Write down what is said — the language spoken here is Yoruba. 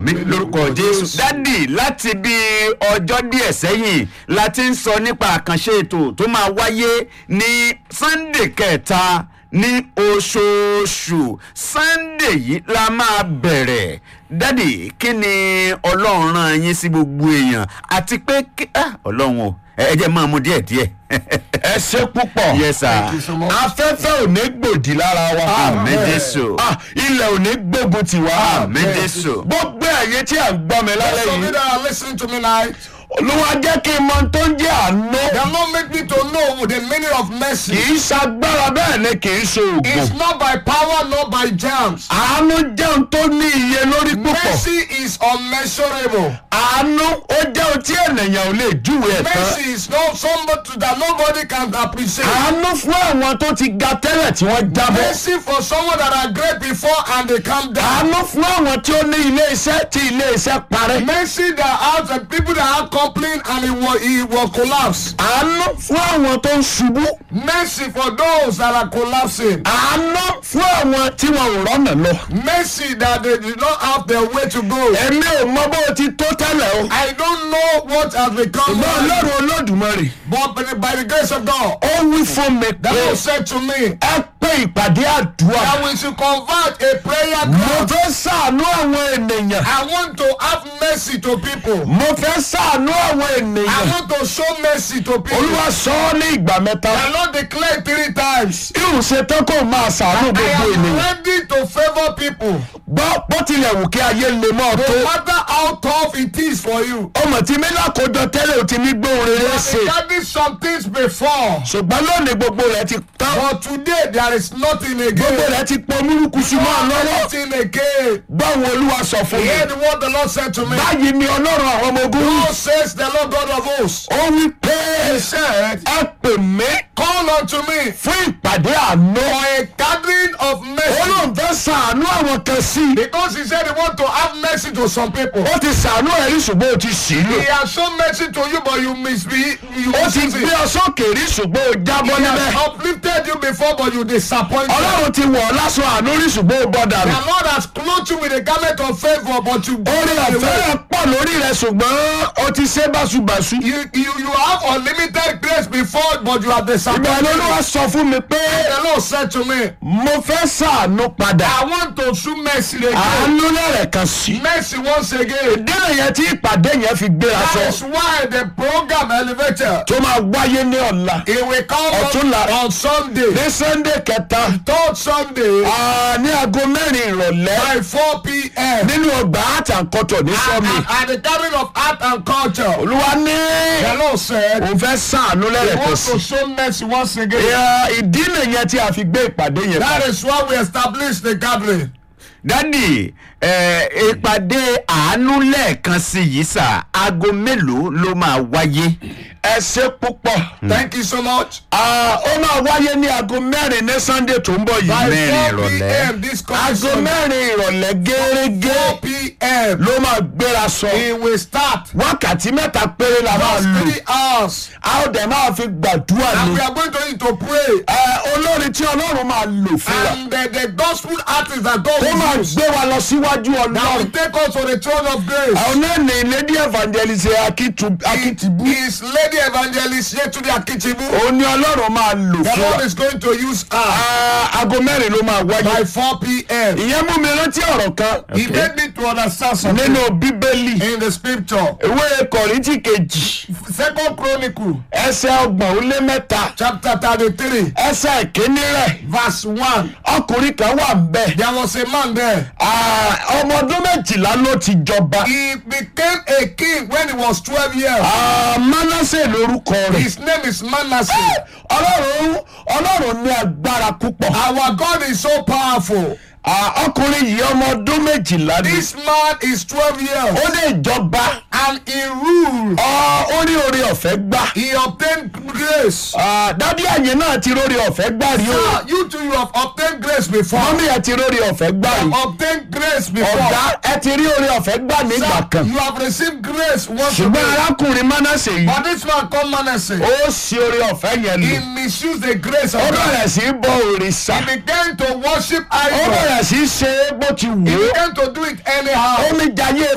àmì lórúkọ jésù. dádì láti bí ọjọ́ díẹ̀ sẹ́yìn la ti ń sọ nípa àkànṣe ètò tó máa wáyé ní sunday kẹta ní oṣooṣù sunday yìí la máa bẹ̀rẹ̀ dádì kí ni ọlọ́run rán yín sí gbogbo èèyàn àti pé kí- ah, ọlọ́run o ẹ ẹ jẹ́ máa mú díẹ̀ díẹ̀. ẹ ṣe púpọ̀ yes sir. Thank you so much. afẹ́fẹ́ ò ní gbòdì lára wa àmì jésù. Ah, ilẹ̀ ò ní gbógun tiwa àmì jésù. gbogbo ẹ̀yẹ tí à ń gbọ́ mi lálẹ́ Some of you yìí that are listening to me now, olúwa jẹ́ kí n mọ tó ń jẹ́ àánú they are not make me to know the meaning of mercy. kì í ṣagbára bẹ́ẹ̀ ni kì í ṣe It's oògùn not by power, not by germs. àánú jẹun tó ní iye lórí púpọ̀ Mercy is unmeasurable. àánú ó jẹ́ ohun tí ènìyàn ò lè júwe ẹ̀ tán Mercy is not somebody that nobody can appreciate. àánú fún àwọn tó ti ga tẹ́lẹ̀ tí wọ́n jábọ́ Mercy for someone that are great before and they come down. àánú fún àwọn tí ó ní ilé iṣẹ́ tí ilé iṣẹ́ parẹ́ Mercy that have the people that have complained and it will, it will collapse. àánú fún àwọn tó ń ṣubú Mercy for those that are collapsing. àánú fún àwọn tí wọn ò rọ́nà lọ. Mercy that they did not have their way to go. èmi ò mọ bó o ti tó tẹ́lẹ̀ o. I don't know what has become ṣùgbọ́n of me, ọlọ́run olódùmarè but by the, by the grace of God, ó wí fún mi the pé Lord said to me ẹ pé ìpàdé àdúrà. that we should convert a prayer mo ground. fẹ́ sàánú àwọn ènìyàn. I want to have mercy to people. mo fẹ́ sàánú àwọn I ènìyàn. want to show mercy to people. olúwa sọ ọ́ ní ìgbà mẹ́ta. The Lord declared three times. irun ṣe tán kó máa sàánú I gbogbo am ènìyàn. ready to favour people. gbọ́ bó tilẹ̀ wù kí ayé lè mọ́ ọ No tó. matter how tough it is for you. ọmọ tí mi lákòójọ tẹ́lẹ̀ ò ti ní gbóhùn You rere have ṣe. regarded some things before. ṣùgbọ́n lónìí gbogbo rẹ̀ ti tán. But today there is nothing gbogbo again. rẹ̀ ti pọ̀ múlùkù sí mọ́ ọ lọ́wọ́. Nothing again. báwo olúwa sọ fún mi. Hear the word the Lord said to me. báyìí ni ọlọ́run àwọn ọmọ ogun wí. God says the Lord God of hosts. ó wí pé He said, ẹ pè mí Call unto me fún ìpàdé àánú. for a gathering of mercy. olóhùn fẹ́ sàánú àwọn kan sí i. Because he said he want to have mercy to some people. ó ti sàánú ẹ̀rí ṣùgbọ́n ó ti sì í lò. He has shown mercy to you, but you misbe you ó ti misuse gbé it. ọ sókè rí ṣùgbọ́n ó jábọ́ He níbẹ̀. has uplifted you before, but you disappointed. ọlọ́run ti wọ̀ ọ́ lásán àánú rí ṣùgbọ́n ó bọ́ The dànù. Lord has clothed you with a garment of favor, but you orí gave it ọ̀fẹ́ away. rẹ̀ pọ̀ lórí rẹ̀ ṣùgbọ́n ó ti ṣe báṣubàṣu. You, you, you have unlimited grace before, but you have ìgbà disappointed. olúwa sọ fún mi pé The Lord said to me, mo fẹ́ sàánú padà. I want to show mercy again. àánú lẹ́rẹ̀ kan sí. Mercy once again. ìdílé yẹn tí ìpàdé yẹn fi gbéra That sọ. is why the program elevator tó máa wáyé ní ọ̀la. it will come Ọ̀túnla. on, on Sunday, ní sunday kẹta third Sunday ah, ní aago mẹ́rin ìrọ̀lẹ́ by 4 p.m. nínú ọgbà art and culture ní And, sọ́mi. and, and the gathering of art and culture. olúwa ní The Lord said, òun fẹ́ sàánú He lẹ́rẹ̀kẹ́ wants sí. to show mercy once again. Ìyá, ìdí nìyẹn tí a fi gbé ìpàdé yẹn. That kalẹ̀. is why we established the gathering. dádì ẹ, ìpàdé àánú lẹ́ẹ̀kan sí yìí sà aago mélòó ló máa wáyé. ẹ ṣe púpọ̀. Thank you so much. Ah, ó máa wáyé ní aago mẹ́rin ní sunday tó ń bọ̀ By yìí. Mẹ́rin 4 ìrọ̀lẹ́. p.m. this coming aago Sunday, mẹ́rin ìrọ̀lẹ́ gẹ́gẹ́ 4 p.m. ló máa gbéra sọ. It will start. wákàtí mẹ́ta péré la máa Just lò. three hours. a ó dẹ̀ máa fi gbàdúrà And ní. we are going to need to pray. ẹ olórin tí ọlọ́run máa lò fún wa. And the, the gospel artist that God ó máa will use gbé wa lọ síwájú that will ọlọ́run. take us to the throne of grace. àwọn náà ní lady evangelist Akitu- akitibu. Is Lady Evangelist Yetunde Akitibu. òun ni ọlọ́run máa lò The fún Lord wa. is going to use her Ah, aago mẹ́rin ló máa by wáyé. 4 p.m. ìyẹn mú mi rántí ọ̀rọ̀ kan He made me to understand something nínú bíbélì in the scripture. ìwé kọ̀rìntì kejì Second Chronicle ẹsẹ̀ ọgbọ̀n ó lé mẹ́ta chapter 33 ẹsẹ̀ ìkíní rẹ̀ verse 1. ọkùnrin kan wà ń bẹ̀. There was a man there. Ah, ọmọ ọdún méjìlá ló ti jọba. He became a king when he was 12 years. Ah, Mánásè lórúkọ rẹ̀. His name is Manasseh. ọlọ́run ọlọ́run ní agbára púpọ̀. Our God is so powerful. Ah, ọkùnrin yìí ọmọ ọdún méjìlá ni. This man is 12 years ó lè jọba. and he ruled. Ah, ó rí oore ọ̀fẹ́ gbà. He obtained grace. Ah, dádì àyè náà ti rórí ọ̀fẹ́ gbà rí o. Sir, you too, you have obtained grace before. mọ́mí ẹ ti rórí ọ̀fẹ́ gbà rí. Obtained grace before. ọ̀gá ẹ ti rí oore ọ̀fẹ́ gbà nígbà Sir, kan. you have received grace once ṣùgbọ́n again. arákùnrin Mánásè yìí. But this man called Manasseh, ó sì oore ọ̀fẹ́ yẹn he lò. misused the grace of ó God. bẹ̀rẹ̀ sí í bọ òrìṣà. He began to worship ó idols. bẹ̀rẹ̀ sí í ṣe é bó ti He wù ú. began to do it anyhow. ó mi jayé